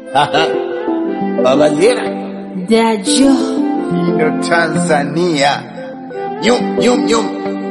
Baba Zira, Dajo. ndo Tanzania. Yum, yum, yum.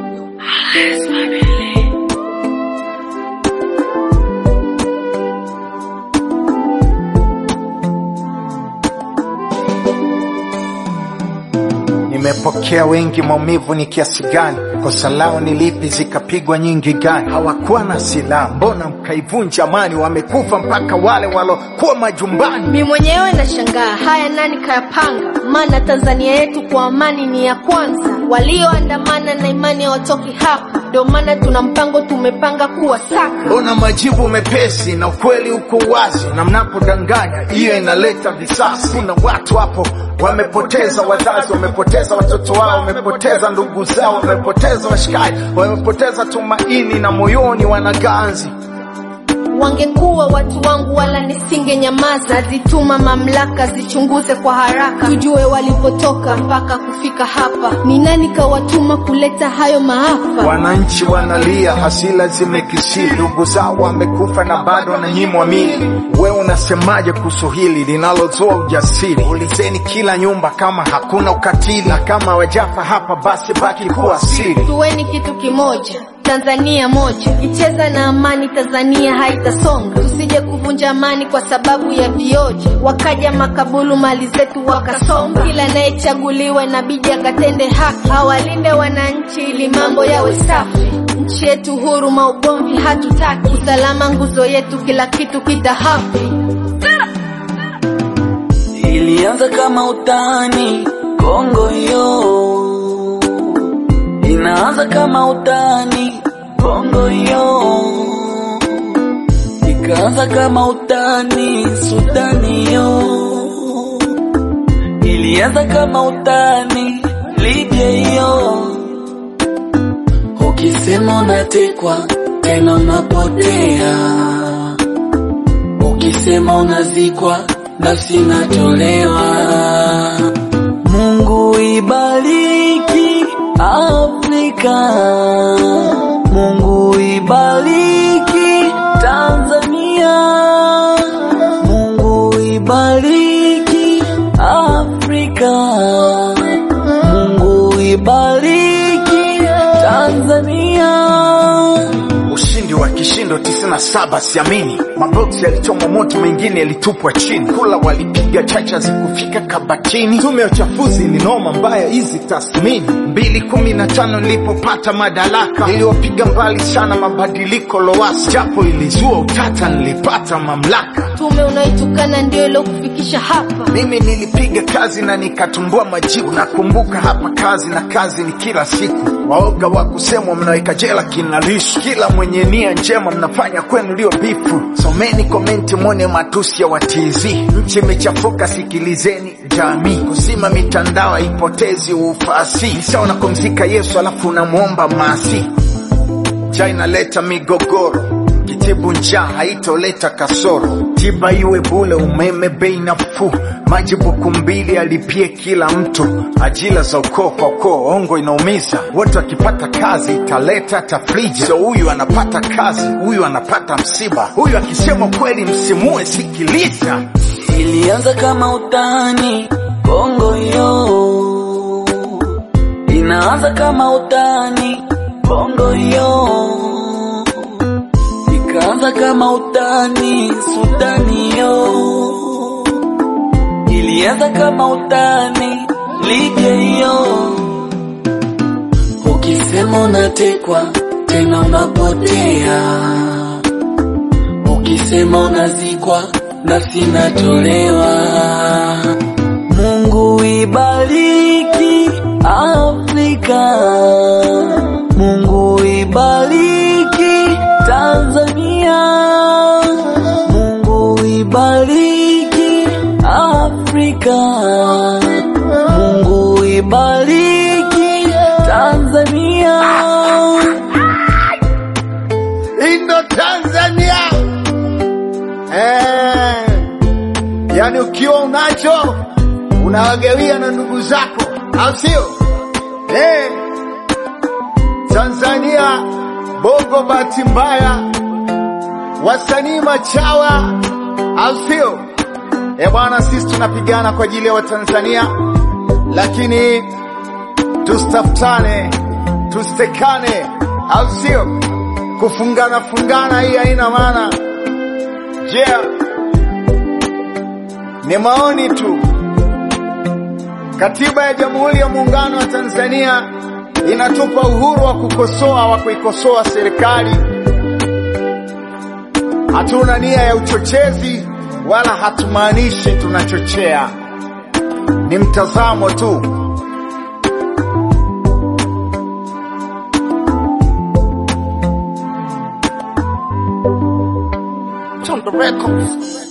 Nimepokea wengi, maumivu ni kiasi gani? Kosa lao ni lipi? Zikapigwa nyingi gani? Hawakuwa na silaha, mbona mkaivunja amani? Wamekufa mpaka wale walokuwa majumbani. Mi mwenyewe nashangaa haya nani kayapanga? Maana Tanzania yetu kwa amani ni ya kwanza. Walioandamana na imani hawatoki hapa, ndio maana tuna mpango tumepanga kuwasaka. Mbona majibu mepesi na ukweli uko wazi, na mnapodanganya hiyo inaleta visasi. Kuna watu hapo wamepoteza wazazi, wamepoteza watoto wao, wamepoteza ndugu zao, wamepoteza washikaji, wamepoteza tumaini na moyoni wana ganzi. Wangekuwa watu wangu wala nisinge nyamaza, zituma mamlaka zichunguze kwa haraka, tujue walipotoka mpaka kufika hapa. Ni nani kawatuma kuleta hayo maafa? Wananchi wanalia, hasila zimekisiri, ndugu zao wamekufa na bado wananyimwa mili. We unasemaje kuhusu hili linalozoa ujasiri? Ulizeni kila nyumba kama hakuna ukatili, na kama wajafa hapa basi baki kuwa siri. Tuweni kitu kimoja, Tanzania moja, icheza na amani, Tanzania haitasonga. Tusije kuvunja amani kwa sababu ya vioja, wakaja makabulu mali zetu wakasonga. Kila anayechaguliwa inabidi akatende haki, awalinde wananchi ili mambo yawe safi. Nchi yetu huru, maugomvi hatutaki, usalama nguzo yetu, kila kitu kitahafi. Ilianza kama utani, Kongo hiyo inaanza kama utani, Kongo hiyo ikaanza kama utani, Sudani hiyo ilianza kama utani, Libya hiyo. Ukisema unatekwa tena unapotea, ukisema unazikwa nafsi inatolewa. Mungu ibariki Afrika, Mungu ibariki Tanzania, Mungu ibariki Afrika, Mungu ibariki Tanzania. Ushindi wa kishindo 97 siamini. Maboksi yalichomwa moto, mengine yalitupwa chini. Kula walipiga chacha zikufika kabatini. Tume ya uchafuzi ilinoma mbaya hizi tathmini. mbili kumi na tano nilipopata madaraka, niliwapiga mbali sana mabadiliko Lowassa, japo ilizua utata, nilipata mamlaka. Tume unaitukana ndio ilokufikisha hapa. Mimi nilipiga kazi na nikatumbua majibu. Nakumbuka hapa kazi na kazi ni kila siku. Waoga wa kusemwa mnaweka jela kina Lissu. Kila mwenye nia njema mnafanya kwenu lio bifu. Someni komenti mwone matusi ya watizi. Nchi imechafuka, sikilizeni jamii. Kuzima mitandao haipotezi ufasi. Nishaona kumzika Yesu alafu unamwomba masi njaa inaleta migogoro, kitibu njaa haitoleta kasoro, tiba iwe bule, umeme bei nafuu, maji buku mbili alipie kila mtu, ajira za ukoo kwa ukoo, ongo inaumiza, wote wakipata kazi italeta tafrija. So huyu anapata kazi, huyu anapata msiba, huyu akisema kweli msimue, sikiliza. Ilianza kama utani, Kongo hiyo inaanza kama utani, Kongo hiyo ikaanza kama utani, Sudani hiyo ilianza kama utani, Libya hiyo. Ukisema unatekwa tena unapotea, ukisema unazikwa nafsi inatolewa. Mungu ibariki Afrika, Mungu ibariki Tanzania, Mungu ibariki Afrika, Mungu ibariki Tanzania. Indo Tanzania eh, yani ukiwa unacho unawagawia na ndugu zako, au sio? Eh, Tanzania bongo, bahati mbaya, wasanii machawa, au sio? E bwana, sisi tunapigana kwa ajili ya Watanzania, lakini tusitafutane, tusitekane, au sio? Kufungana fungana hii haina maana. Je, yeah. Ni maoni tu. Katiba ya Jamhuri ya Muungano wa Tanzania inatupa uhuru wa kukosoa wa kuikosoa serikali. Hatuna nia ya uchochezi wala hatumaanishi tunachochea, ni mtazamo tu. Chonda Records.